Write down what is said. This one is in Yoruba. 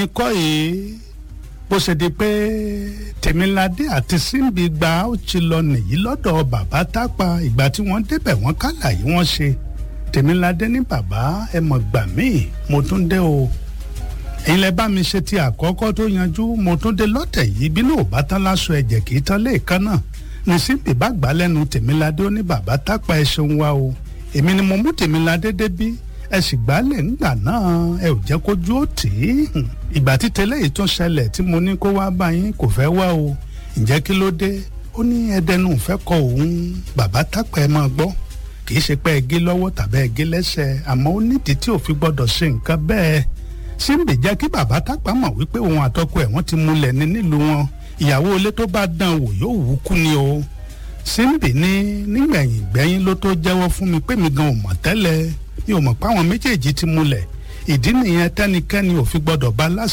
ẹ̀yin kọ́ yìí bó ṣe di pé tèmiládé àti síbi gba ó ti lọ nìyí lọ́dọ̀ bàbá tápà ìgbà tí wọ́n débẹ̀ wọ́n kálàyé wọ́n ṣe tèmiládé ní bàbá ẹ mọ̀ gbà míì mo tún dé o ẹ̀yin lẹ bá mi ṣe ti àkọ́kọ́ tó yanjú mo tún dé lọ́tẹ̀ yìí bí náà ò bá tán láṣọ ẹ̀jẹ̀ kì í tán léèkan náà ní síbi bá gbà lẹ́nu tèmiládé ó ní bàbá tápà ẹ ṣeun wa o èmi ni mo mú tèmiládé débí ẹ sì gbálẹ̀ ńgbà náà ẹ ò jẹ́ kójú ó tì í ìgbà tí tẹ́lẹ̀ yìí tún ṣẹlẹ̀ tí mo ní kó wá bá yín kò fẹ́ wá o ǹjẹ́ kí ló dé ó ní ẹdẹnu fẹ́ kọ òun bàbá tápà ẹ máa gbọ́ kì í ṣe pé ẹgé lọ́wọ́ tàbí ẹgé lẹ́sẹ̀ àmọ́ ó nídìí tí ò fi gbọ́dọ̀ ṣe nǹkan bẹ́ẹ̀ síbi jẹ́ kí bàbá tápà mọ̀ wípé òun àtọkọ ẹ̀ wọ́n ti múlẹ̀ ní nílùú wọn ìyàwó ilé tó bá dán wò yóò wú kú ni o síbi ní nígbẹ̀yìn gbẹ́yìn ló tó jẹ́wọ́ fún mi pé mi gan ò mọ̀ tẹ́lẹ̀ mi ò mọ̀ pé àwọn méjèèjì ti múlẹ̀ ìdí nìyẹn tẹ́nikẹ́ni ò fi gbọ́dọ̀ bá láṣẹ